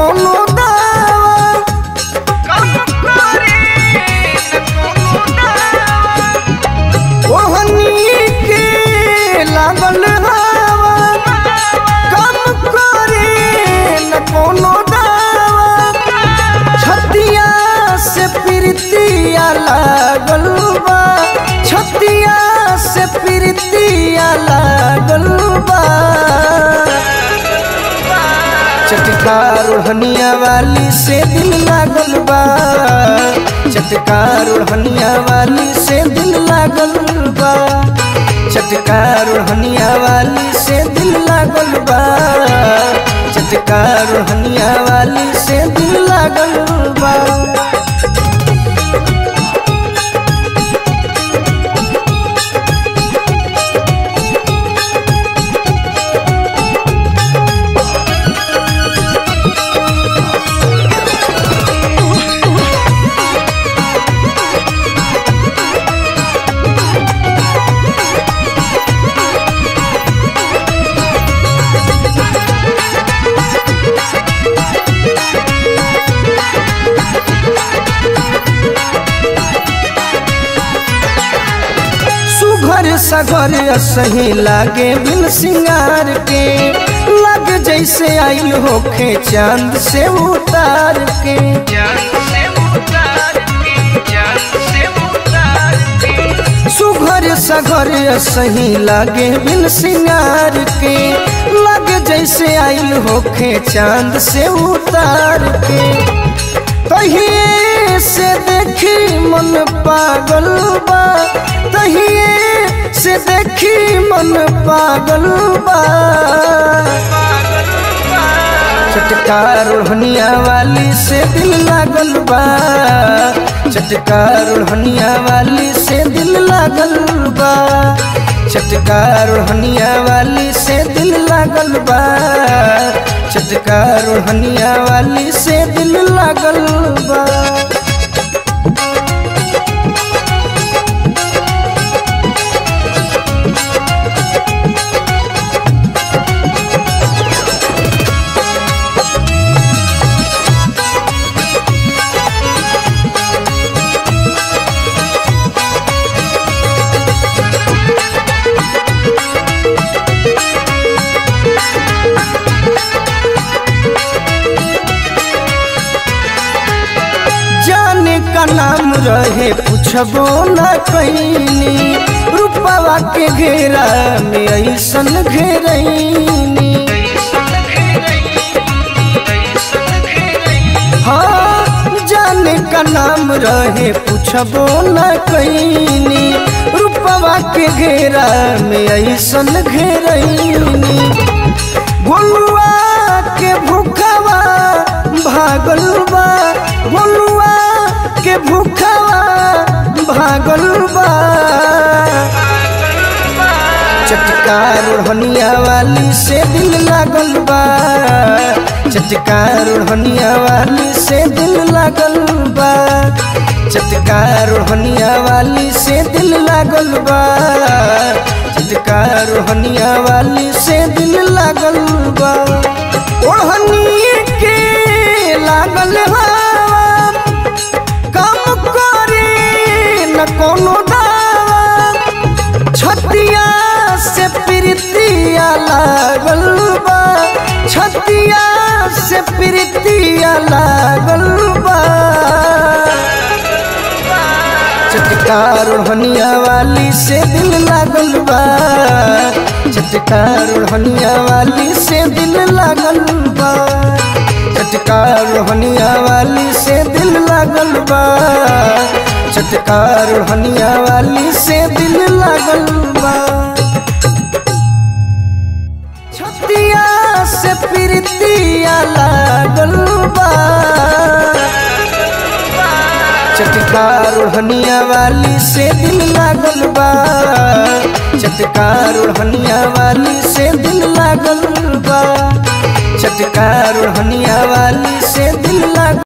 कोनो दावा ओहनी के लागल हवा कम करे न कोनो दावा छतिया से प्रीतिया लागल बा छतिया से प्रीतिया लागल बा चटकार ओढ़निया वाली से दिल लागल बा चटकार ओढ़निया वाली से दिल लागल बा चटकार ओढ़निया वाली से दिल लागल बा चटकार ओढ़निया वाली से दिल लागल बा सुघर सघर सही लागे बिन सिंगार के लग जैसे आइल होखे चांद से उतार के सुघर सघर सही लागे बिन सिंगार के लग जैसे आइल होखे चांद से उतार के तहिए से देखी मन पागल बा तहिए से देखी मन पागल बा चटकार ओढ़निया वाली से दिल लागल बा चटकार ओढ़निया वाली से दिल लागल बा चटकार ओढ़निया वाली से दिल लागल बा चटकार ओढ़निया वाली से दिल लागल बा जाने का नाम रहे पूछबो न कैनी रूपवा के घेरा में ऐसन घेरैनी हाँ जाने का नाम रहे पूछबो न कैनी रूपवा के घेरा में ऐसन घेरैनी गोलुआ के भूखवा भागल बा गोलुआ के भूखवा भागल बा चटकार ओढ़निया वाली से दिल लागल बा चटकार ओढ़निया वाली से दिल लागल बा चटकार ओढ़निया वाली से दिल लागल बा चटकार ओढ़निया वाली से दिल लागल बा ओढ़नी के लागल हवा कम करे न कोनो दावा छतिया से प्रीतिया लागल बा छतिया से प्रीतिया लागल बा चटकार ओढ़निया वाली से दिल लागल बा चटकार ओढ़निया वाली से दिल लागल बा चटकार ओढ़निया वाली से दिल लागल बा चटकार ओढ़निया वाली से दिल लागल बा छतिया से प्रीतिया लागल बा चटकार ओढ़निया वाली से दिल लागल बा चटकार ओढ़निया वाली से दिल लागल बा चटकार ओढ़निया वाली से दिल लागल